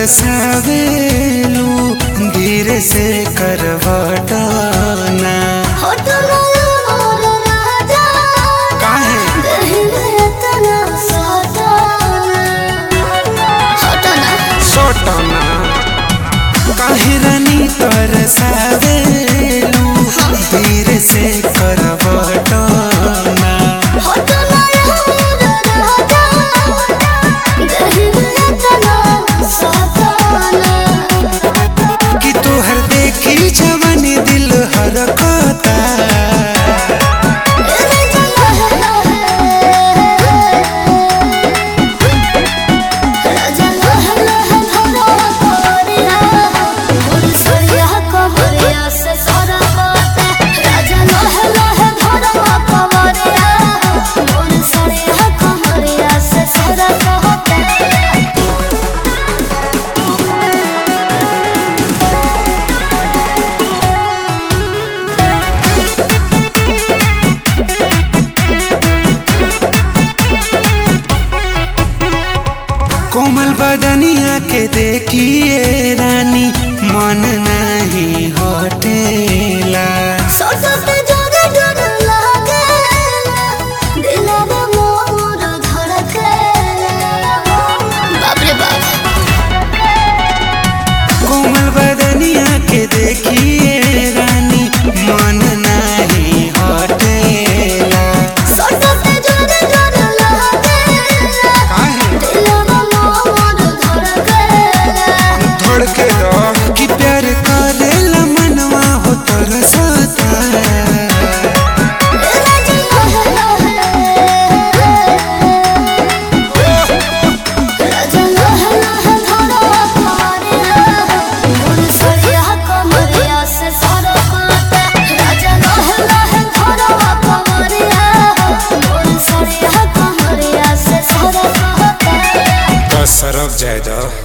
तरसावेलू धीरे से करवटाना काहे सोटना काहे रानी तरसावेलू धीरे से करवटाना कि तोहर देखी जवानी दिल हरकता कोमल बदनिया के देखिए रानी मन नहीं हटेला कोमल बदनिया के देखिए रानी मन नहीं हटेला काहे धड़के दो कि प्यार करेला मनवा हो तरसता सरक जाए दो